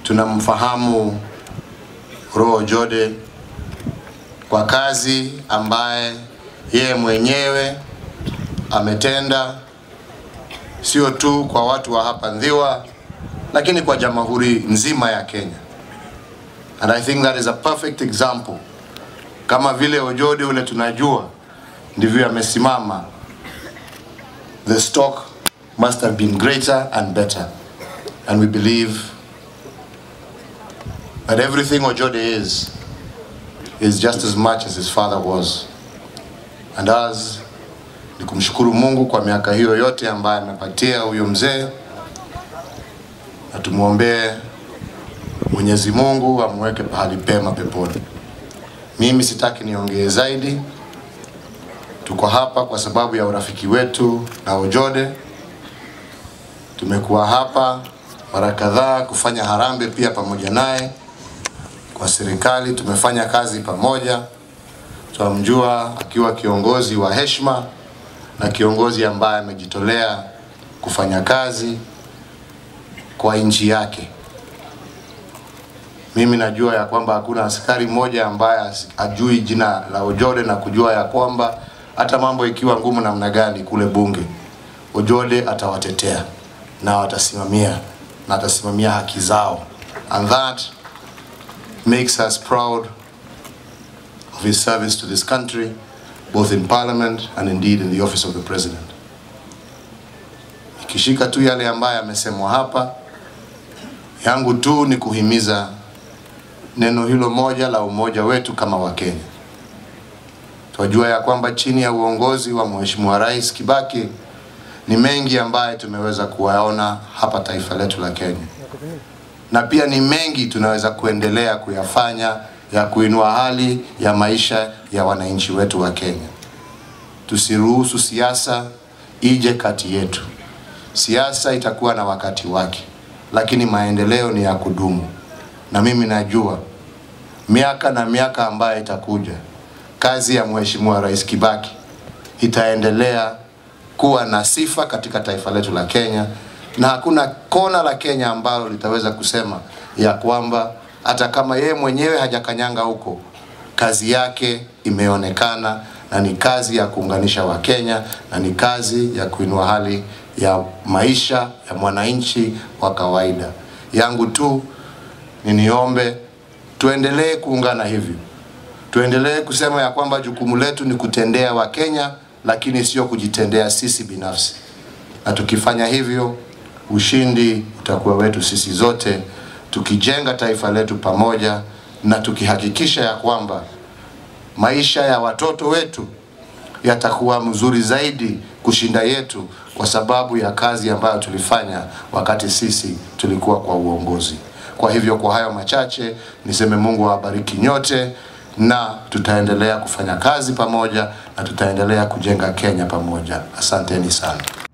tunamfahamu Roho Jode kwa kazi ambaye yeye mwenyewe ametenda sio tu kwa watu wa hapa Ndhiwa, lakini kwa jamhuri nzima ya Kenya. And I think that is a perfect example. Kama vile Ojode ule tunajua ndivyo amesimama. The stock must have been greater and better. And we believe that everything Ojode is is just as much as his father was. And us ni kumshukuru Mungu kwa miaka hiyo yote ambaye amepatia huyo mzee, na tumwombee Mwenyezi Mungu amweke pahali pema peponi. Mimi sitaki niongee zaidi, tuko hapa kwa sababu ya urafiki wetu na Ojode. Tumekuwa hapa mara kadhaa kufanya harambee pia pamoja naye kwa serikali, tumefanya kazi pamoja. Tunamjua akiwa kiongozi wa heshima na kiongozi ambaye amejitolea kufanya kazi kwa nchi yake. Mimi najua ya kwamba hakuna askari mmoja ambaye ajui jina la Ojode na kujua ya kwamba hata mambo ikiwa ngumu namna gani kule bunge, Ojode atawatetea na watasimamia na atasimamia haki zao, and that makes us proud of his service to this country both in parliament and indeed in the office of the president. Ikishika tu yale ambayo yamesemwa hapa, yangu tu ni kuhimiza neno hilo moja la umoja wetu kama Wakenya. Twajua ya kwamba chini ya uongozi wa Mheshimiwa Rais Kibaki ni mengi ambaye tumeweza kuwaona hapa taifa letu la Kenya, na pia ni mengi tunaweza kuendelea kuyafanya ya kuinua hali ya maisha ya wananchi wetu wa Kenya. Tusiruhusu siasa ije kati yetu. Siasa itakuwa na wakati wake, lakini maendeleo ni ya kudumu, na mimi najua miaka na miaka ambayo itakuja, kazi ya Mheshimiwa Rais Kibaki itaendelea kuwa na sifa katika taifa letu la Kenya, na hakuna kona la Kenya ambalo litaweza kusema ya kwamba hata kama yeye mwenyewe hajakanyanga huko, kazi yake imeonekana na ni kazi ya kuunganisha Wakenya na ni kazi ya kuinua hali ya maisha ya mwananchi wa kawaida. Yangu tu ni niombe tuendelee kuungana hivyo, tuendelee kusema ya kwamba jukumu letu ni kutendea Wakenya, lakini sio kujitendea sisi binafsi, na tukifanya hivyo ushindi utakuwa wetu sisi zote tukijenga taifa letu pamoja na tukihakikisha ya kwamba maisha ya watoto wetu yatakuwa mzuri zaidi kushinda yetu kwa sababu ya kazi ambayo tulifanya wakati sisi tulikuwa kwa uongozi. Kwa hivyo, kwa hayo machache niseme Mungu awabariki nyote, na tutaendelea kufanya kazi pamoja na tutaendelea kujenga Kenya pamoja. Asanteni sana.